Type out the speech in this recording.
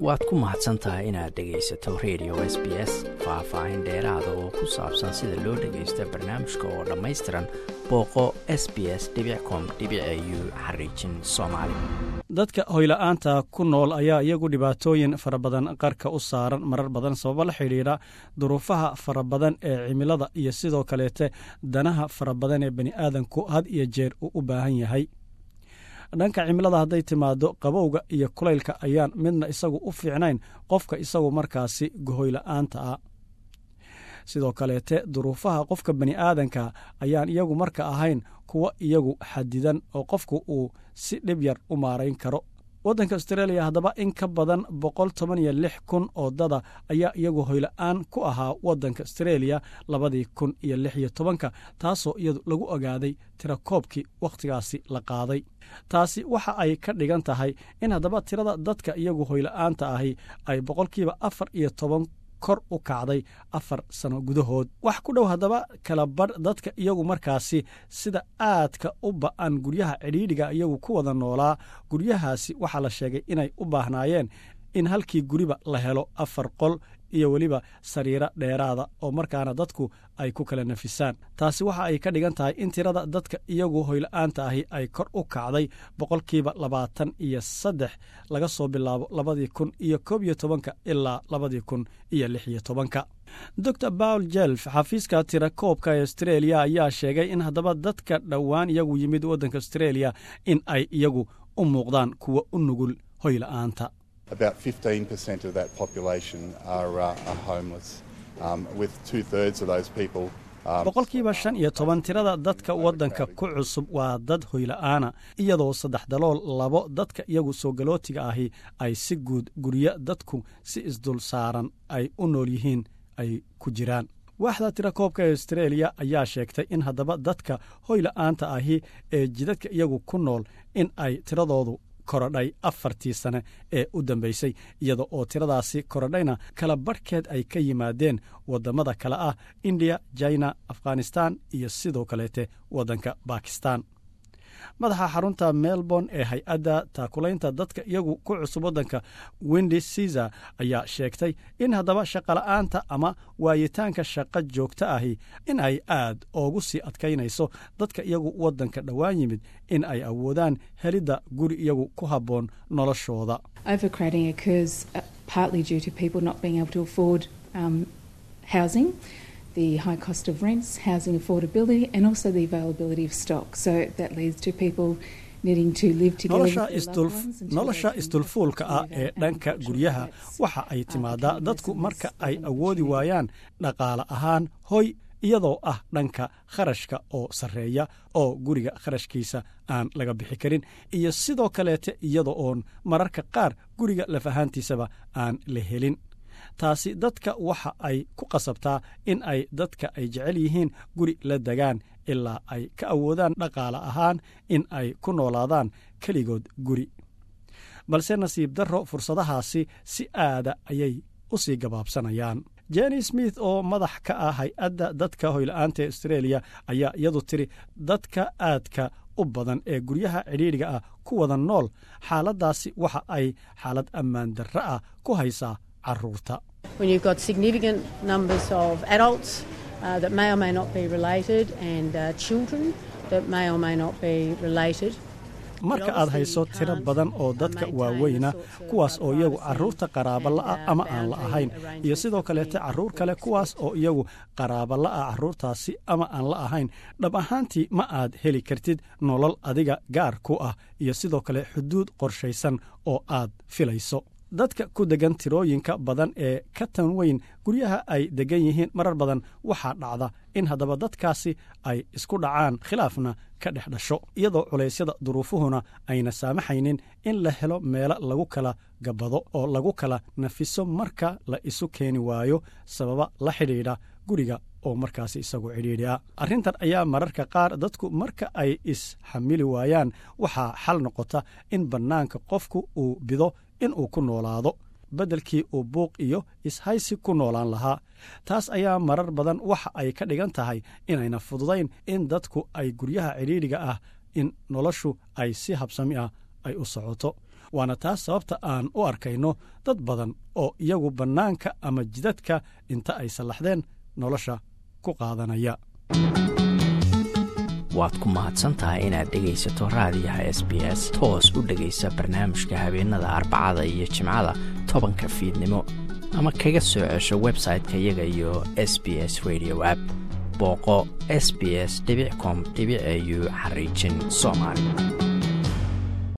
waad ku mahadsan tahay inaad dhegaysato radio s b s faah-faahin dheeraada oo ku saabsan sida loo dhagaysta barnaamijka oo dhammaystiran booqo s b s com u xariijin soomaali dadka hoyla-aanta ku nool ayaa iyagu dhibaatooyin fara badan qarka u saaran marar badan sababo la xidhiidha duruufaha fara badan ee cimilada iyo sidoo kaleete danaha fara badan ee bani aadanku had iyo jeer uu u baahan yahay dhanka cimilada hadday timaado qabowga iyo kulaylka ayaan midna isagu u fiicnayn qofka isagu markaasi gohoyla-aanta ah sidoo kaleete duruufaha qofka bani aadanka ayaan iyagu marka ahayn kuwa iyagu xadidan oo qofku uu si dhib yar u maarayn karo waddanka austreeliya haddaba in ka badan boqol toban iyo lix kun oo dada ayaa iyagu hoyla-aan ku ahaa waddanka austreeliya labadii kun iyo lix iyo tobanka taasoo iyadu lagu ogaaday tirakoobkii wakhtigaasi la qaaday taasi waxa ay ka dhigan tahay in haddaba tirada dadka iyagu hoyla-aanta ahi ay boqolkiiba afar iyo toban kor u kacday afar sano gudahood wax ku dhow haddaba kala badh dadka iyagu markaasi sida aadka u ba'an guryaha cidhiidhiga iyagu ku wada noolaa guryahaasi waxaa la sheegay inay u baahnaayeen in halkii guriba la helo afar qol iyo weliba sariiro dheeraada oo markaana dadku ay ku kala nafisaan taasi waxa ay ka dhigan tahay in tirada dadka iyagu hoyla-aanta ahi ay kor u kacday boqolkiiba labaatan iyo saddex laga soo bilaabo labadii kun iyo koob iyo tobanka ilaa labadii kun iyo lix iyo tobanka docr bawl jelf xafiiska tirakoobka ee austreeliya ayaa sheegay in haddaba dadka dhowaan iyagu yimid waddanka austreeliya in ay iyagu u muuqdaan kuwa u nugul hoyla-aanta About 15% of that population are, uh, are homeless, um, with two thirds of those people. boqolkiiba shan iyo toban tirada dadka waddanka ku cusub waa dad hoyla-aana iyadoo saddex dalool labo dadka iyagu soo galootiga ahi ay si guud guryo dadku si isdul saaran ay u nool yihiin ay ku jiraan waaxda tirakoobka ee austreeliya ayaa sheegtay in haddaba dadka hoyla-aanta ahi ee jidadka iyagu ku nool in ay tiradoodu korodhay afartii sane ee u dambaysay iyada oo tiradaasi korodhayna kala barhkeed ay ka yimaadeen waddamada kale ah indiya jina afghanistan iyo sidoo kaleete waddanka bakistan madaxa xarunta melbourne ee hay-adda taakulaynta dadka iyagu ku cusub waddanka wendi cesar ayaa sheegtay in haddaba shaqola'aanta ama waayitaanka shaqo joogto ahi in ay aad oogu sii adkaynayso dadka iyagu waddanka dhowaan yimid in ay awoodaan helidda guri iyagu ku habboon noloshooda the high cost of rents, housing affordability, and also the availability of stock. So that leads to people needing to live together with their loved ones until nolosha they can isdulfuulka ah ee dhanka guryaha waxa ay timaadaa dadku marka ay awoodi waayaan dhaqaale ahaan hoy iyadoo ah dhanka kharashka oo sarreeya oo guriga kharashkiisa aan laga bixi karin iyo sidoo kaleete iyada oon mararka qaar guriga laf ahaantiisaba aan la helin taasi dadka waxa ay ku qasabtaa in ay dadka ay jecel yihiin guri la degaan ilaa ay ka awoodaan dhaqaale ahaan in ay ku noolaadaan keligood guri balse nasiib darro fursadahaasi si aada ayay u sii gabaabsanayaan jenny smith oo madax ka ah hay-adda dadka hoyla-aanta ee austreeliya ayaa iyadu tiri dadka aadka u badan ee guryaha cidhiidhiga ah ku wada nool xaaladdaasi waxa ay xaalad ammaan darro ah ku haysaa carruurta when you've got significant numbers of adults uh, that may or may not be related and uh, children that may or may not be related. marka aad hayso tiro badan oo dadka waaweyna kuwaas oo iyagu carruurta qaraaba la'a ama aan la ahayn iyo sidoo kaleete carruur kale kuwaas oo iyagu qaraaba la'a carruurtaasi ama aan la ahayn dhab ahaantii ma aad heli kartid nolol adiga gaar ku ah iyo sidoo kale xuduud qorshaysan oo aad filayso dadka ku degan tirooyinka badan ee ka tan weyn guryaha ay degan yihiin marar badan waxaa dhacda in haddaba dadkaasi ay isku dhacaan khilaafna ka dhex dhasho iyadoo culaysyada duruufuhuna ayna saamaxaynin in la helo meelo lagu kala gabbado oo lagu kala nafiso marka la isu keeni waayo sababa la xidhiidha guriga oo markaasi isagu cidhiidhi ah arrintan ayaa mararka qaar dadku marka ay is-xamili waayaan waxaa xal noqota in bannaanka qofku uu bido inuu ku noolaado beddelkii uu buuq iyo ishaysi ku noolaan lahaa taas ayaa marar badan waxa ay ka dhigan tahay inayna fududayn in dadku ay guryaha cidhiidhiga ah in noloshu ay si habsami ah ay u socoto waana taas sababta aan u arkayno dad badan oo iyagu bannaanka ama jidadka inta ay sallaxdeen nolosha ku qaadanaya waad ku mahadsantahay inaad dhegaysato raadiyaha s b s toos u dhegaysa barnaamijka habeenada arbacada iyo jimcada tobanka fiidnimo ama kaga soo cesho website-ka iyaga iyo s b s radio app booqo s b s com au xariijin soomaali